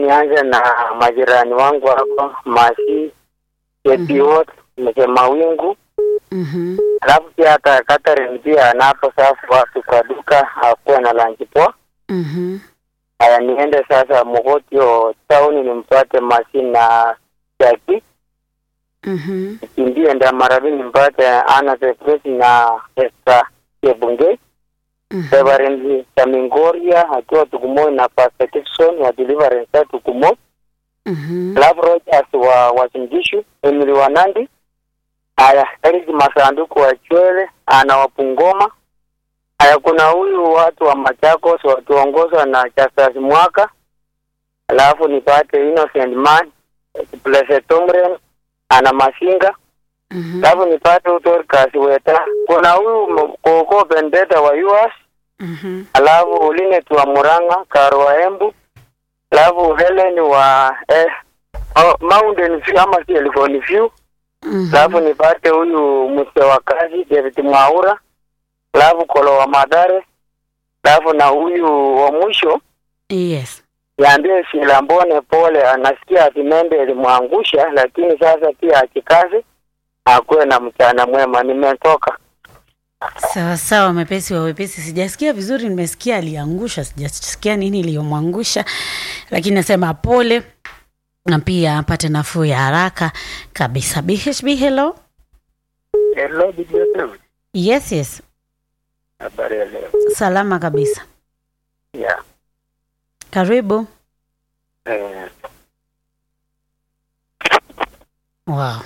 nianze na majirani wangu hapo Masi, Yepiot, Mzee Mawingu, Mhm. alafu pia hata Catherine pia anapo safu wapi kwa duka akuwe na lanchi poa. Mhm. Haya, niende sasa Mogotio town nimpate Masi na Jaki, Mhm. kimbie Ndamarabi nimpate Ana Sepresi na Esther Chebungei. Mhm. Reverend Samingoria akiwa Tukumoi na Pastor Dixon wa Deliverance ya Tukumoi. Mhm. Love Rogers wa Wasingishu, Emily Wanandi. Haya, Eric Masanduku wa Chwele ana Wapungoma. Haya, kuna huyu watu wa Machakos wakiongozwa na Justus Mwaka. Alafu nipate Innocent Man, Blessed Tomren ana Masinga. Mhm. Alafu nipate Utorkas Weta. Kuna huyu M- Koko Bendeta wa US. Mhm. Alafu Linet wa Murang'a, Karo wa Embu. Alafu Helen wa eh, oh, Mountain View ama si Elgon View. Mhm. Alafu nipate huyu mzee wa kazi David Mwaura. Alafu Kolo wa Madare. Alafu na huyu wa mwisho Yes. niambie Silambone pole, anasikia ati Membe ilimwangusha, lakini sasa pia akikazi akuwe na mchana mwema. Nimetoka. Sawa sawa, mepesi wa wepesi. Sijasikia vizuri, nimesikia aliangusha, sijasikia nini iliyomwangusha, lakini nasema pole na pia apate nafuu ya haraka kabisa. BHB, hello. Hello, bibi yetu. Yes, yes, Habari ya leo. salama kabisa. Yeah. Karibu. Eh, Wow.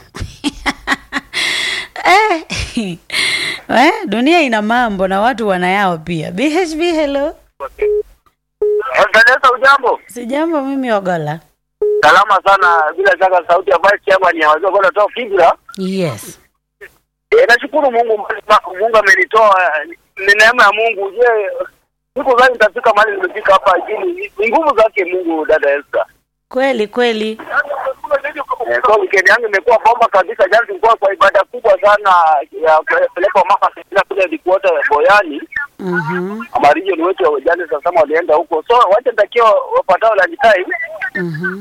eh, eh, dunia ina mambo na watu wanayao pia. BHB, hello. Endeleza ujambo. Sijambo mimi Ogola. Salama sana, bila shaka sauti ya vice chairman ya wazee kwa toa fikra. Yes. E, nashukuru Mungu ma- Mungu amenitoa ni neema ya Mungu. Je, siku gani nitafika mahali nimefika hapa jini? Ni nguvu zake Mungu dada Esther. Kweli kweli. Eh, so weekend yangu imekuwa bomba kabisa. Jana tulikuwa kwa ibada kubwa sana ya kupeleka mama katika kule Likuota Boyani. Mhm. Ama region wetu wa jana sasa walienda huko. So wacha nitakia wapatao lunch time. Mhm.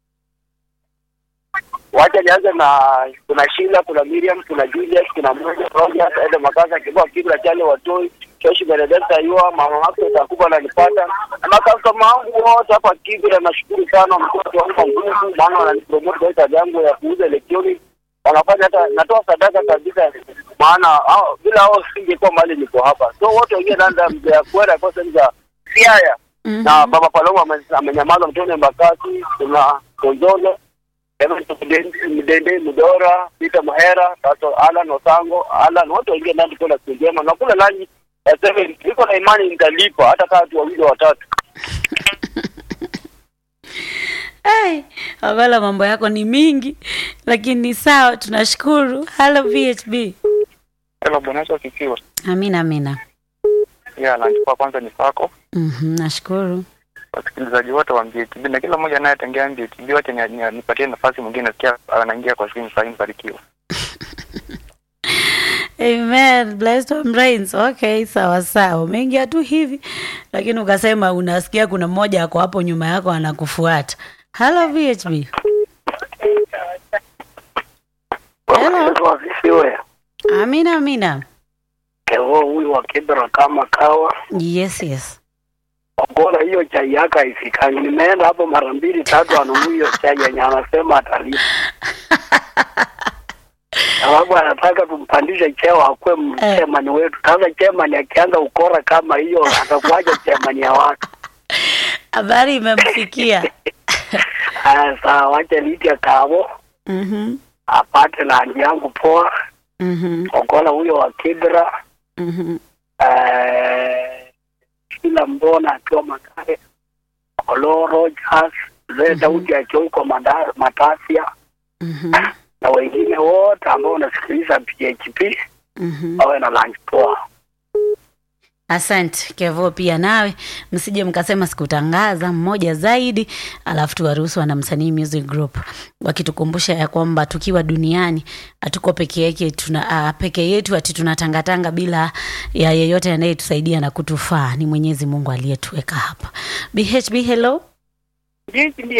Wacha nianze na kuna Sheila, kuna Miriam, kuna Julius, kuna Moja, Rogers, Ede Makasa, Kibwa Kibra, Chale Watoi, Keshi Benedetta Yua, Mama wake Takuba ananipata. Na makastoma wangu wote hapa Kibra nashukuru sana mtoto wangu nguvu maana wananipromote kwa kazi yangu ya kuuza electronic. Wanafanya hata natoa sadaka kabisa maana hao bila hao singekuwa mahali niko hapa. So wote wengine nanda mzee ya kwenda kwa sehemu za Siaya Mhm. na Baba Paloma ame- amenyamaza, Mtone Mbakasi, kuna Gonzolo Evan Mdende Mdora, Peter Mahera, Tato Alan Osango, Alan wote wengine ndani kuna siku njema na kula lanyi ya seven. Niko na imani nitalipa hata kama tu wawili watatu. Hey, Ogola mambo yako ni mingi lakini ni sawa, tunashukuru. Hello VHB. Hello, Bwana Yesu asifiwe. Amina amina. Ya lunch kwa kwanza ni sako. Mhm, nashukuru. Wasikilizaji wote wa MJTB na kila mmoja anayetengea MJTB wote ni, ni, nipatie nafasi mwingine nasikia anaingia kwa simu sasa mbarikiwa. Amen. Blessed on brains. Okay, sawa sawa. Umeingia tu hivi lakini ukasema unasikia kuna mmoja ako hapo nyuma yako anakufuata. Hello VHB. Hello. Wasifiwe. Amina amina. Ewo huyu wa Kibra kama kawa. Yes, yes. Bora hiyo chai yake haifikani. Nimeenda hapo mara mbili tatu anunua hiyo chai yenye anasema atalipa. Sababu anataka tumpandishe cheo akuwe mchemani wetu. Sasa chemani akianza ukora kama hiyo atakuwaje chemani ya watu? Habari imemfikia. Haya, sawa, wacha litia kavo Mhm. apate landi yangu poa. Mhm. Okola huyo wa Kibra Mhm. eh, kila mbona akiwa Makare, Olo Rogers, Zee Daudi akiwa huko Manda- Matasia Mhm. na wengine wote ambao wanasikiliza PHP Mhm. wawe na lunch poa. Asante Kevo, pia nawe msije mkasema sikutangaza mmoja zaidi, alafu tuwaruhusu wana msanii music group wakitukumbusha ya kwamba tukiwa duniani hatuko peke yake, tuna uh, peke yetu ati tunatangatanga bila ya yeyote anayetusaidia na kutufaa. Ni Mwenyezi Mungu aliyetuweka hapa. BHB, hello. Jinsi